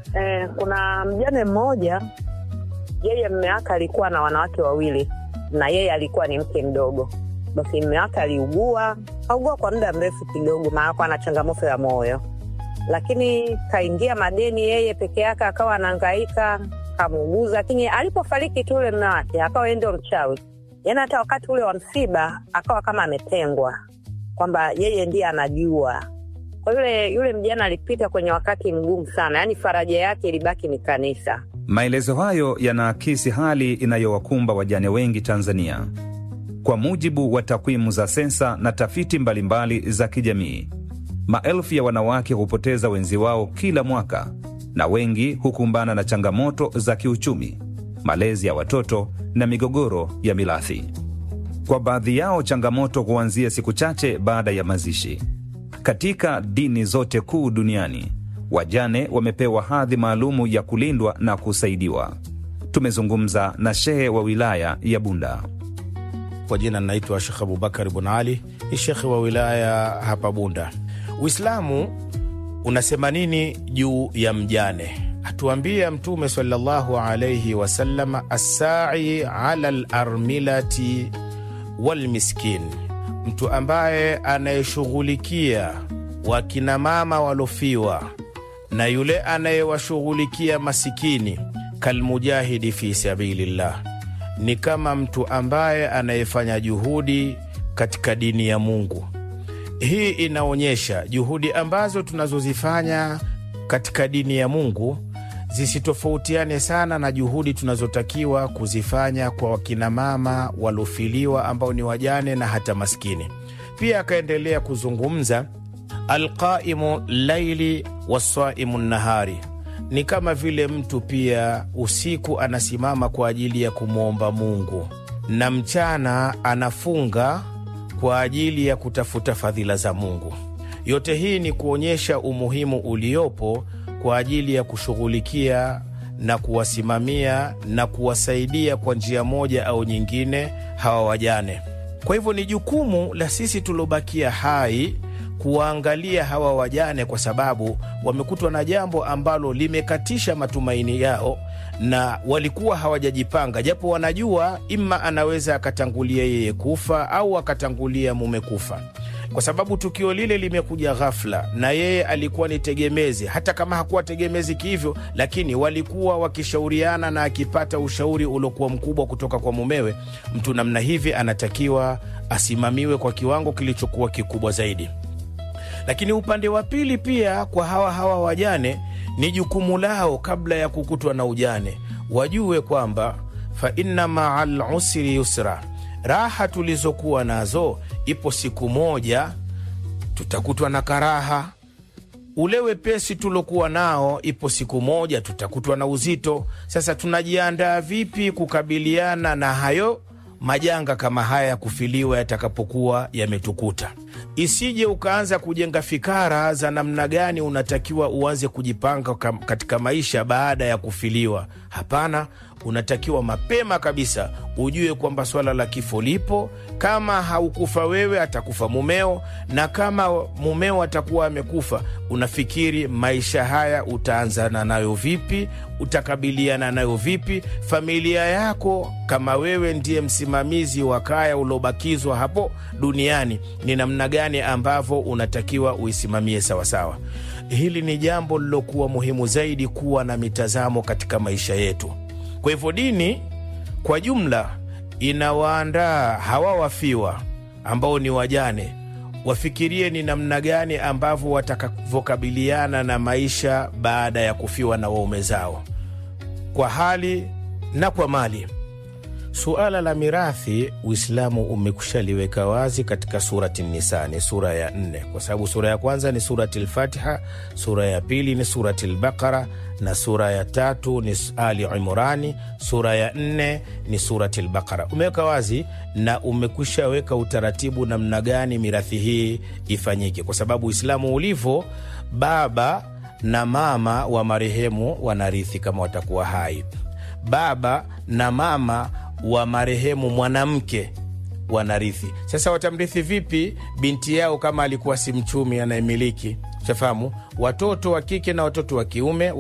Eh, kuna mjane mmoja, yeye mme wake alikuwa na wanawake wawili na yeye alikuwa ni mke mdogo. Basi mme wake aliugua, kaugua kwa muda mrefu kidogo, maana alikuwa na changamoto ya moyo, lakini kaingia madeni yeye peke yake, akawa anahangaika, kamuuguza. Lakini alipofariki tu ule mme wake, akawa yeye ndio mchawi, yaani hata wakati ule wa msiba akawa kama ametengwa, kwamba yeye ndiye anajua kwa yule yule mjana alipita kwenye wakati mgumu sana, yaani faraja yake ilibaki ni kanisa. Maelezo hayo yanaakisi hali inayowakumba wajane wengi Tanzania. Kwa mujibu wa takwimu za sensa na tafiti mbalimbali za kijamii, maelfu ya wanawake hupoteza wenzi wao kila mwaka, na wengi hukumbana na changamoto za kiuchumi, malezi ya watoto na migogoro ya mirathi. Kwa baadhi yao, changamoto huanzia siku chache baada ya mazishi. Katika dini zote kuu duniani, wajane wamepewa hadhi maalumu ya kulindwa na kusaidiwa. Tumezungumza na shehe wa wilaya ya Bunda. Kwa jina naitwa Shekh Abubakar Bun Ali, ni shekhe wa wilaya hapa Bunda. Uislamu unasema nini juu ya mjane? Atuambia Mtume sallallahu alaihi wasallam, assai ala larmilati walmiskin, mtu ambaye anayeshughulikia wakinamama walofiwa na yule anayewashughulikia masikini, kalmujahidi fi sabilillah, ni kama mtu ambaye anayefanya juhudi katika dini ya Mungu. Hii inaonyesha juhudi ambazo tunazozifanya katika dini ya Mungu zisitofautiane sana na juhudi tunazotakiwa kuzifanya kwa wakinamama walofiliwa ambao ni wajane na hata maskini. Pia akaendelea kuzungumza alqaimu laili wasaimu nahari, ni kama vile mtu pia usiku anasimama kwa ajili ya kumwomba Mungu na mchana anafunga kwa ajili ya kutafuta fadhila za Mungu. Yote hii ni kuonyesha umuhimu uliopo kwa ajili ya kushughulikia na kuwasimamia na kuwasaidia kwa njia moja au nyingine hawa wajane. Kwa hivyo ni jukumu la sisi tuliobakia hai kuwaangalia hawa wajane, kwa sababu wamekutwa na jambo ambalo limekatisha matumaini yao na walikuwa hawajajipanga, japo wanajua ima anaweza akatangulia yeye kufa au akatangulia mume kufa, kwa sababu tukio lile limekuja ghafla, na yeye alikuwa ni tegemezi. Hata kama hakuwa tegemezi kihivyo, lakini walikuwa wakishauriana, na akipata ushauri uliokuwa mkubwa kutoka kwa mumewe, mtu namna hivi anatakiwa asimamiwe kwa kiwango kilichokuwa kikubwa zaidi. Lakini upande wa pili pia, kwa hawa hawa wajane ni jukumu lao kabla ya kukutwa na ujane, wajue kwamba fa inna maa lusri yusra, raha tulizokuwa nazo, ipo siku moja tutakutwa na karaha. Ule wepesi tulokuwa nao, ipo siku moja tutakutwa na uzito. Sasa tunajiandaa vipi kukabiliana na hayo majanga kama haya ya kufiliwa yatakapokuwa yametukuta? Isije ukaanza kujenga fikara za namna gani unatakiwa uanze kujipanga katika maisha baada ya kufiliwa. Hapana, unatakiwa mapema kabisa ujue kwamba swala la kifo lipo. Kama haukufa wewe, atakufa mumeo, na kama mumeo atakuwa amekufa, unafikiri maisha haya utaanzana nayo vipi? Utakabiliana nayo vipi? Familia yako, kama wewe ndiye msimamizi wa kaya uliobakizwa hapo duniani, ni namna gani ambavyo unatakiwa uisimamie sawasawa. Hili ni jambo lilokuwa muhimu zaidi, kuwa na mitazamo katika maisha yetu. Kwa hivyo dini kwa jumla inawaandaa hawa wafiwa ambao ni wajane, wafikirie ni namna gani ambavyo watakavyokabiliana na maisha baada ya kufiwa na waume zao, kwa hali na kwa mali. Suala la mirathi Uislamu umekushaliweka wazi katika surati Nisa, ni sura ya nne, kwa sababu sura ya kwanza ni surati Lfatiha, sura ya pili ni surati Lbaqara na sura ya tatu ni Ali Imrani, sura ya nne ni surati Lbaqara. Umeweka wazi na umekushaweka utaratibu namna gani mirathi hii ifanyike, kwa sababu Uislamu ulivyo, baba na mama wa marehemu wanarithi kama watakuwa hai, baba na mama wa marehemu mwanamke wanarithi. Sasa watamrithi vipi binti yao kama alikuwa si mchumi anayemiliki? Shafahamu, watoto wa kike na watoto wa kiume